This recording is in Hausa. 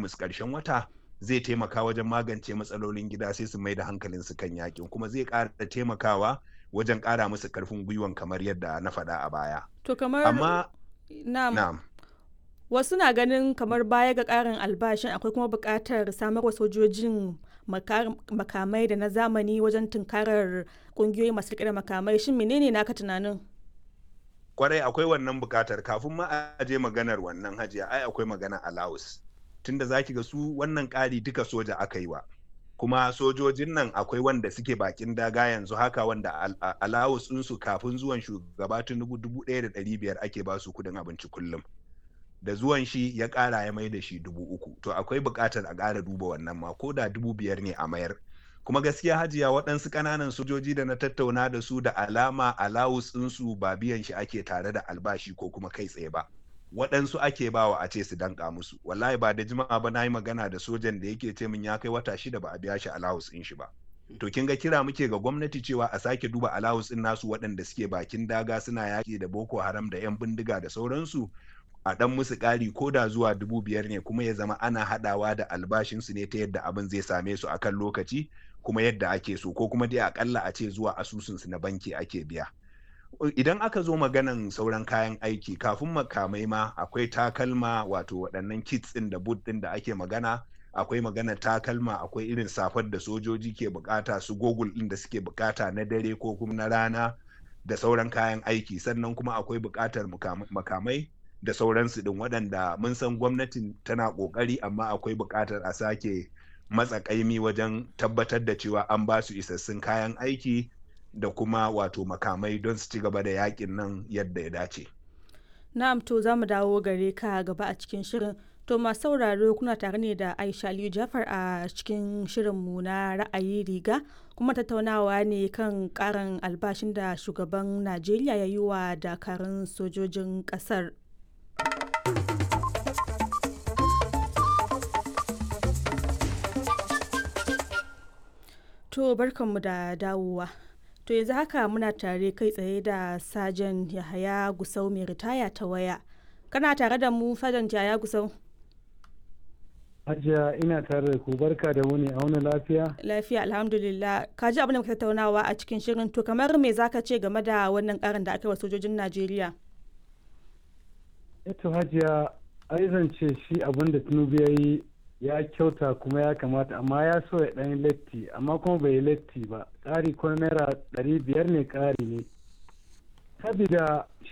musu ƙarshen wata zai taimaka wajen magance matsalolin gida sai su mai da hankalin su kan yakin kuma zai ƙara taimakawa wajen ƙara musu ƙarfin gwiwan kamar yadda na faɗa a baya. To kamar Amma na'am. Wasu na ganin kamar baya ga ƙarin albashin akwai kuma buƙatar samarwa sojojin makamai da na zamani wajen tunkarar ƙungiyoyi masu riƙe da makamai shin menene naka tunanin? Kwarai akwai wannan buƙatar kafin ma a je maganar wannan hajiya ai akwai magana alawus tunda zaki ga su wannan ƙari duka soja aka yi wa kuma sojojin nan akwai wanda suke bakin daga yanzu haka wanda alawus ɗinsu kafin zuwan shugaba tinubu dubu ɗaya da ɗari biyar ake ba su kuɗin abinci kullum da zuwan shi ya ƙara ya mai da shi dubu uku to akwai buƙatar a ƙara duba wannan ma ko da dubu biyar ne a mayar kuma gaskiya hajiya waɗansu ƙananan sojoji da na tattauna da su da alama alawus ɗinsu ba biyan shi ake tare da albashi ko kuma kai tsaye ba waɗansu ake bawa a ce su danka musu wallahi ba da jima'a ba na yi magana da sojan da yake ce min ya kai wata shida ba a biya shi alawus ɗin shi ba to kin ga kira muke ga gwamnati cewa a sake duba alawus ɗin nasu waɗanda suke bakin daga suna yaƙi da boko haram da 'yan bindiga da sauransu a ɗan musu ƙari ko da zuwa dubu biyar ne kuma ya zama ana haɗawa da albashinsu ne ta yadda abin zai same su akan lokaci kuma yadda ake so ko kuma dai akalla a ce zuwa asusunsu na banki ake biya idan aka zo maganan sauran kayan aiki kafin makamai ma akwai takalma wato waɗannan kits ɗin da boot ɗin da ake magana akwai magana takalma akwai irin safar da sojoji ke bukata su gogul ɗin da suke bukata na dare ko kuma na rana da sauran kayan aiki sannan kuma akwai bukatar makamai da sauransu ɗin waɗanda mun san gwamnatin tana ƙoƙari amma akwai buƙatar a sake matsa ƙaimi wajen tabbatar da cewa an ba su isassun kayan aiki da kuma wato makamai don su ci gaba da yakin nan yadda ya dace. Na'am to za mu dawo gare ka gaba a cikin shirin. To masu sauraro kuna tare ne da Aisha Aliyu Jafar a cikin shirinmu na ra'ayi riga kuma tattaunawa ne kan karin albashin da shugaban Najeriya ya yi wa dakarun sojojin ƙasar. To barkanmu da dawowa. To yanzu haka muna tare kai tsaye da Sajan Yahaya Gusau mai ritaya ta waya. Kana tare da mu Sajan Yahaya Gusau? Hajiya ina tare da ku barka da wuni a wani lafiya? Lafiya alhamdulillah. Ka ji abin da muka tattaunawa a cikin shirin to kamar me zaka ce game da wannan karin da aka yi wa sojojin Najeriya? Eto Hajiya ai zance shi abin da Tinubu ya yi ya kyauta kuma ya kamata amma ya so ya ɗan latti amma kuma bai latti ba ƙari ko naira ɗari biyar ne ƙari ne sabida